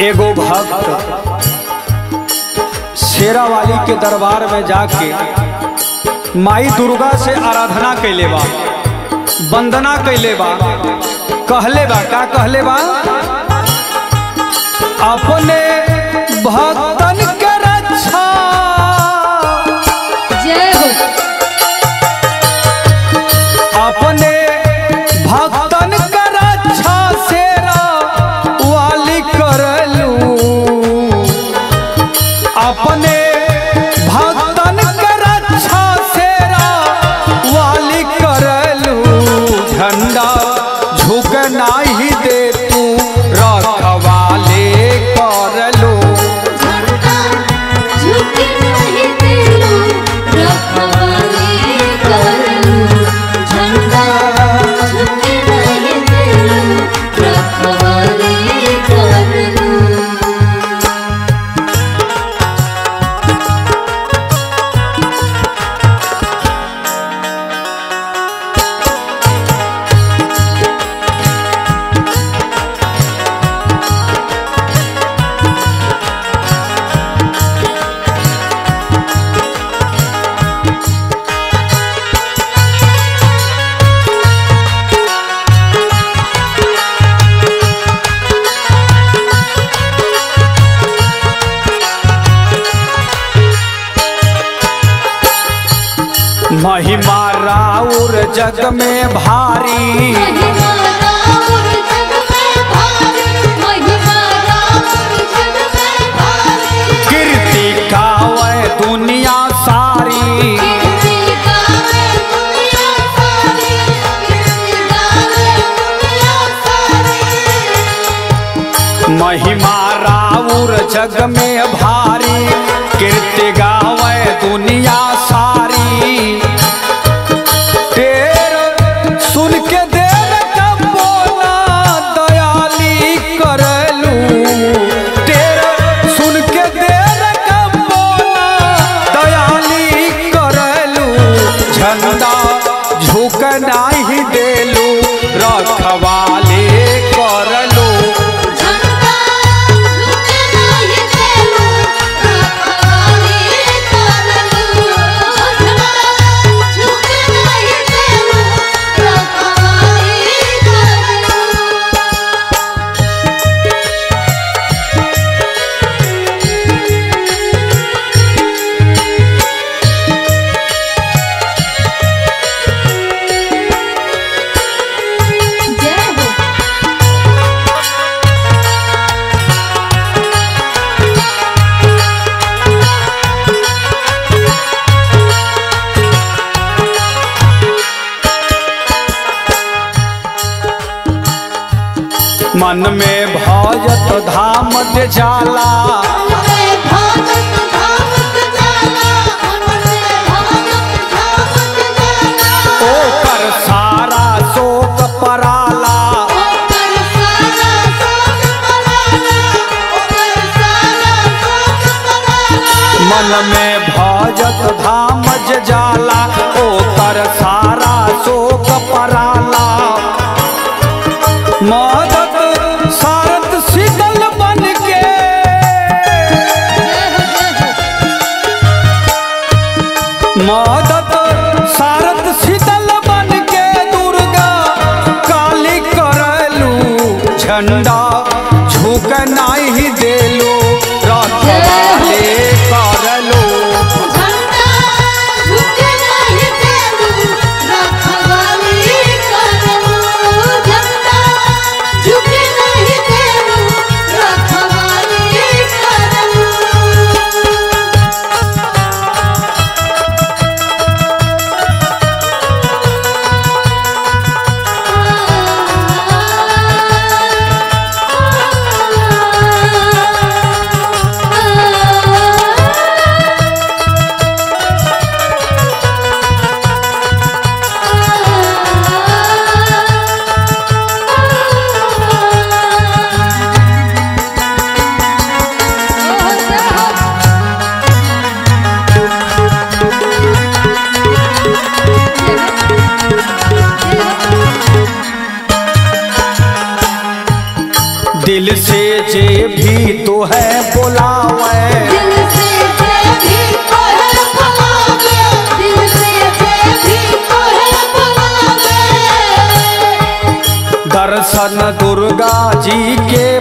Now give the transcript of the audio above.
एगो भक्त शेरा वाली के दरबार में जाके माई दुर्गा से आराधना कैले बा वंदना कैले बा कहले बा का कहले बा अपने भक्तन के रक्षा जय हो अपने भक्तन के रक्षा शेरा वाली करलू अपने भक्तन के रक्षा शेरा वाली करलू झंडा झुक नाही दे तू रखवाले करलू झंडा झुके नहीं तेरू रखवाले करलू झंडा झुके नहीं तेरू रखवाले करलू महिमा राउर जग में भारी महिमा राम जग में भारी महिमा राम जग में भारी कीर्ति गावे दुनिया सारी कीर्ति गावे दुनिया सारी कीर्ति गावे दुनिया सारी महिमा राउर जग में भारी कीर्ति गावे दुनिया सारी तेर सुन के देव कब बोला दयाली करलू तेर सुन के देव कब बोला दयाली करलू झंडा झुक नाही देलू रखवाले करलू झंडा झुके नहीं तेरू रखवाले करलू झंडा झुके नहीं तेरू रखवाले करलू जय हो मन में भजत धाम के जाला हमरे भागत भागत जाला हमरे भागत भागत जाला ओकर सारा शोक पराला ओकर सारा सोच पराला ओकर सारा सोच पराला मन में भजत धाम जे जाला ओकर सारा शोक पराला मदद सारत शीतल बन के मदद सारत शीतल बन के दुर्गा काली करलू झंडा झुक नाही देलू रखवाले करलू झंडा झुके नहीं तेरू रखवाले करलू झंडा झुके नहीं तेरू रखवाले करलू जे भी तो है बुलावे दिल से जे भी तोहे बुलावे दिल से जे भी तोहे बुलावे दर्शन दुर्गा जी के